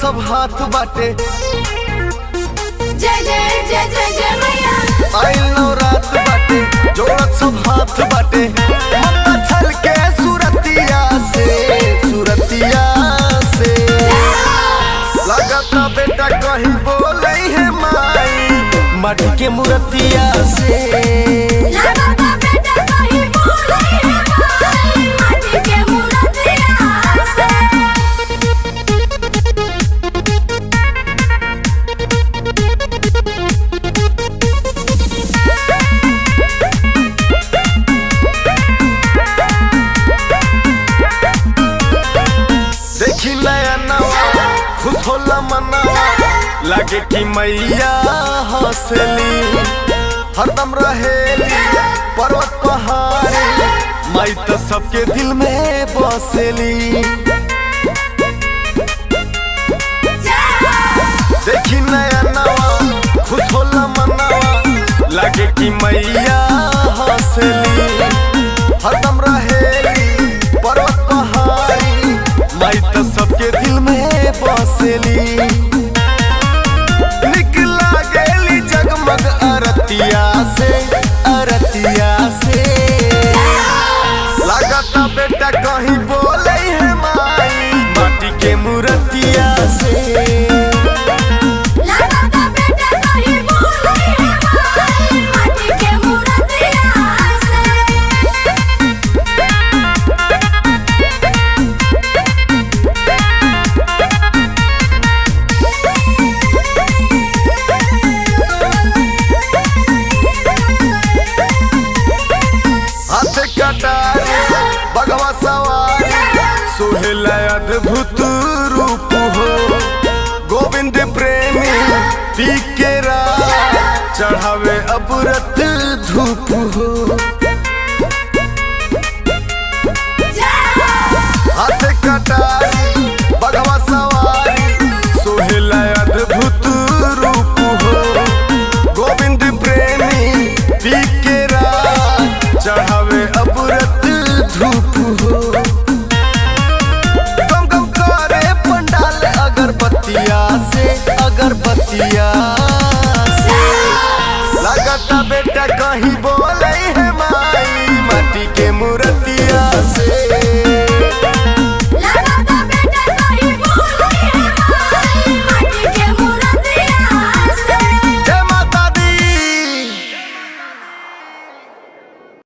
सब हाथ बाटे जय जय जय जय जय मैया आइलो रात बाटे जोड़त सब हाथ बाटे मत छल के सुरतिया से सुरतिया से लगता बेटा कहीं बोले है माई माटी के मूर्तिया से लागता बेटा कहीं बोले है माई माटी के मूर्तिया से देखी नया नवा खुश होला मनावा लगे कि मैया हंसली हरदम रहेली पर्वत पहाड़ी माई तो सबके दिल में बसेली देखी नया नवा खुश होला मनावा लगे कि मैया हंसली हरदम रहेली पर्वत पहाड़ी माई तो सबके दिल में बसेली निकला गेली जगमग अरतिया से अरतिया से लागता बेटा कहीं बोले है माई माटी के मूर्तिया से लागता बेटा कहीं बोले है माई माटी के मूर्तिया से हाथ कटारे बगवा सवारी सोहेला अद्भुत रूप हो गोविंद प्रेमी पी के रात चढ़ावे अबरत धूप हो हाथ कटारी बगवा सवारी सोहेला अद्भुत रूप हो गोविंद प्रेमी पी के रात चढ़ावे अबरत धूप हो गम गम करे पंडाल अगरबत्तिया से अगरबत्तिया से लगता बेटा कहीं बोले है माई माटी के मुर